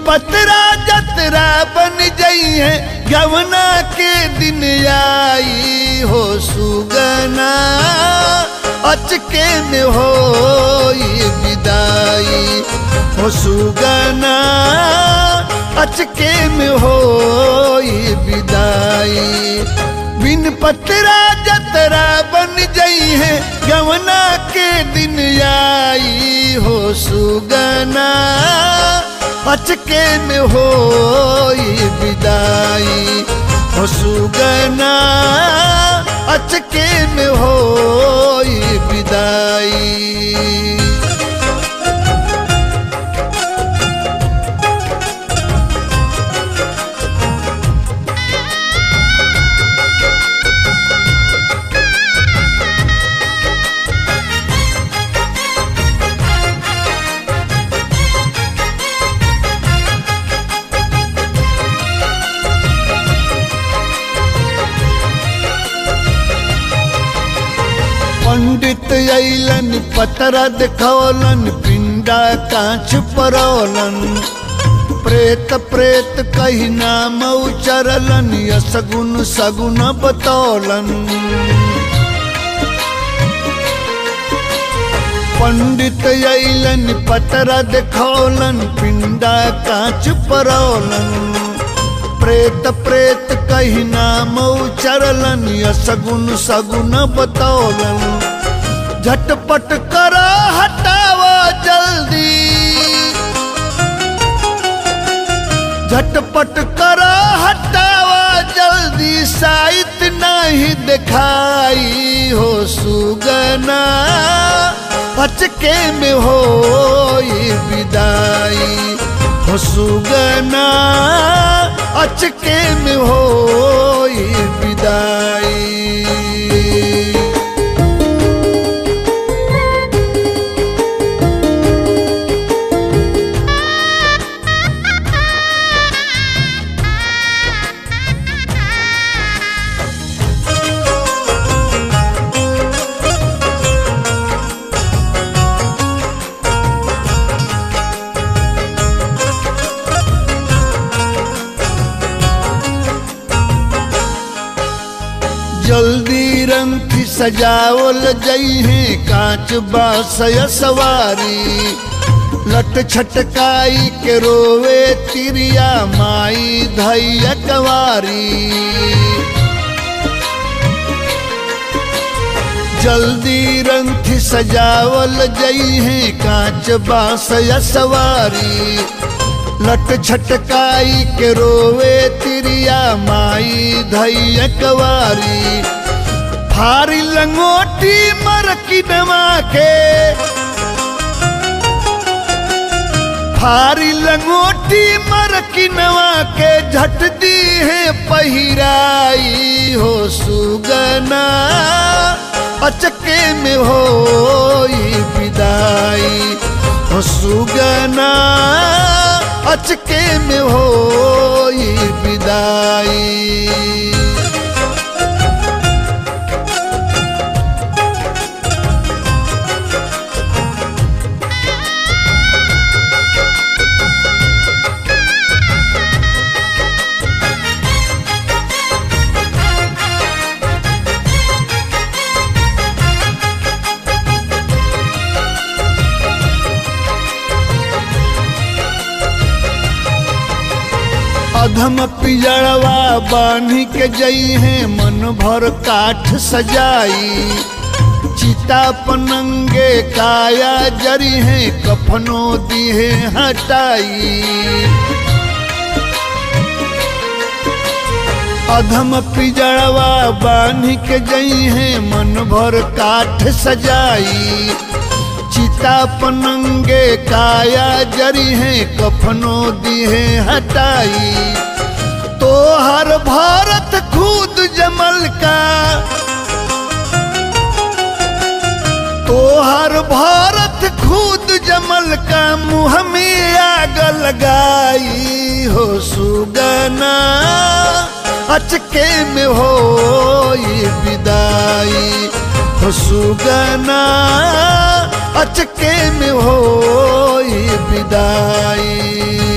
पतरा जतरा बन जई है गवना के दिन आई हो सुगना अचके में हो विदाई हो सुगना अचके में हो विदाई बिन पतरा जतरा बन जई है गवना के दिन आई हो सुगना अचके में हो विदाई हो सुगना अचके में हो विदाई पंडित अलन पतरा दिखौलन पिंडा कांच परौलन प्रेत प्रेत कही नाम उचरलन यसगुन सगुन बतौलन पंडित अलन पतरा दिखौलन पिंडा कांच परौलन प्रेत प्रेत कही नाम उचरलन यसगुन सगुन बतौलन झटपट कर हटावा जल्दी झटपट कर हटावा जल्दी साइत नहीं दिखाई हो सुगना अचके में हो विदाई हो सुगना अचके में हो विदाई जल्दी रंग सजावल जई है कांच बासय सवारी लट छटकाई के रोवे तिरिया माई धैया कवारी जल्दी रंग सजावल जई है कांच बासय सवारी लट छटकाई के रोवे तिरिया माई धैया कवारी फारी लंगोटी मर की नमा के फारी लंगोटी मर की नवा के झट दी है पहिराई हो सुगना अचके में हो विदाई हो सुगना अचके में हो विदाई अधम पिजड़वा बांधी के जई है मन भर काठ सजाई चिता पनंगे काया जरी है कफनो दिहे हटाई अधम पिजड़वा बांधी के जई है मन भर काठ सजाई चिता पनंगे काया जरी है कफनो दिहे हटाई तो हर भारत खुद जमल का तो हर भारत खुद जमल का मुँह में आग लगाई हो सुगना अचके में हो विदाई हो सुगना अचके में हो विदाई